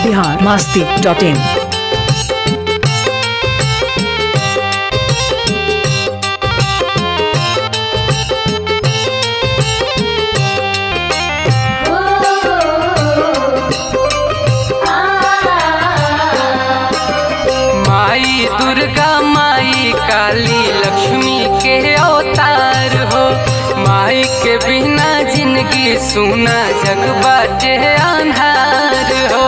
Bihar Masti dot in माई दुर्गा माई काली लक्ष्मी के अवतार हो माई के बिना जिंदगी सुना जग बाटे अन्हार हो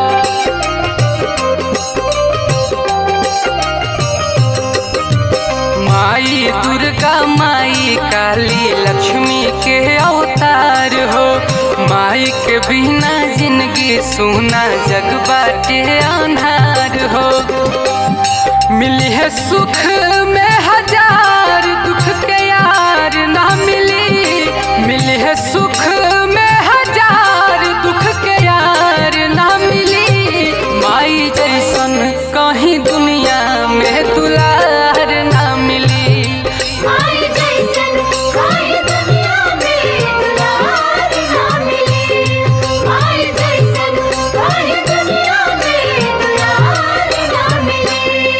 माई दुर्गा माई काली लक्ष्मी के अवतार हो माई के बिना जिंदगी सुना जग बाटे अन्हार हो मिली है सुख में हजार दुख के यार ना मिली मिली है सुख में हजार दुख के यार ना मिली माई जैसन कहीं दुनिया में दुलार ना मिली माई जैसन काहे दुनिया में दुलार ना मिली माई जैसन काहे दुनिया में दुलार ना मिली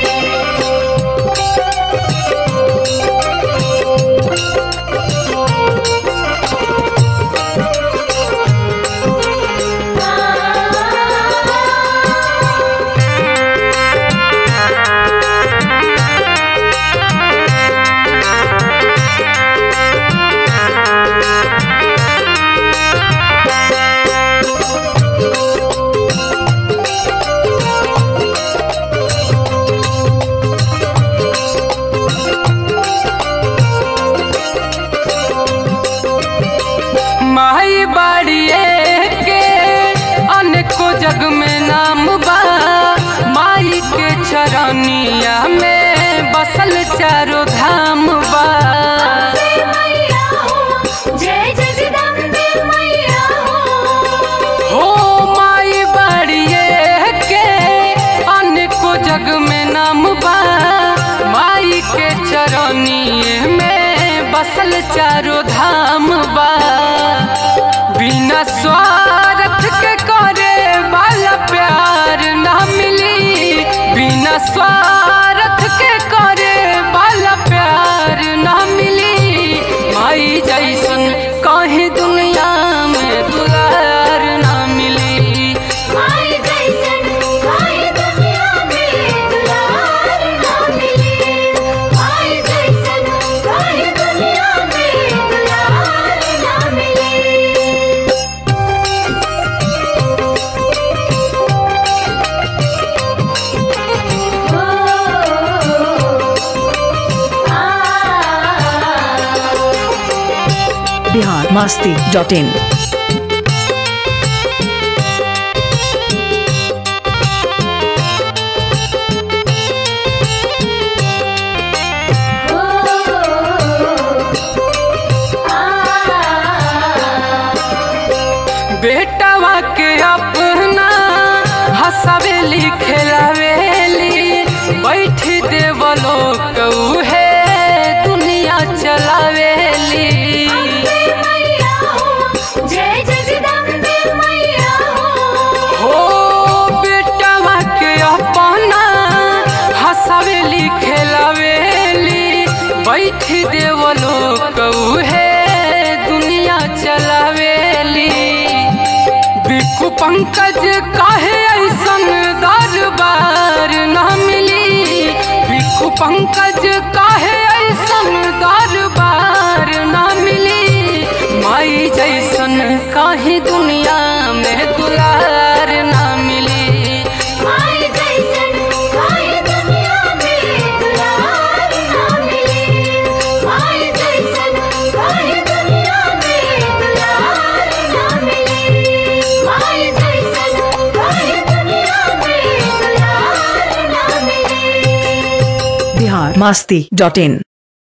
माई बाड़िए के अनेको जग में नाम बा माई के चरनिया में बसल चारो धाम बा मैया हो जय जय जगदम्बे मैया हो हो माई बाड़िए के अनेको जग में नाम बा माई के चरनिए में बसल चारो धाम बा बिना स्वार्थ के करे वाला प्यार ना मिली बिना स्वार्थ के करे वाला प्यार ना मिली माई जैसन कहीं दुनिया में दुलार ना मिली माई जैसन काहे दुनिया में दुलार ना मिली माई जैसन काहे दुनिया में दुलार ना मिली बिहार मास्ती डॉट इन बेटवा के अपना हंसावेली खेलावेली बैठ देवलो कहू है दुनिया चलावेली मैया हो जय जय जगदम्बे मैया हो हो बेटवा के अपना हंसावेली खेलावेली बैठ देवलो कहू है दुनिया चलावेली बिकु पंकज काहे ऐसन दरबार न मिली बिकु पंकज काहे ऐसन दरबार न मिली माई जैसन काहे दुनिया में दुलार न मिली माई जैसन काहे दुनिया में दुलार ना मिली माई जैसन काहे दुनिया में दुलार ना मिली माई जैसन काहे दुनिया में दुलार ना मिली बिहार मास्ती डॉट इन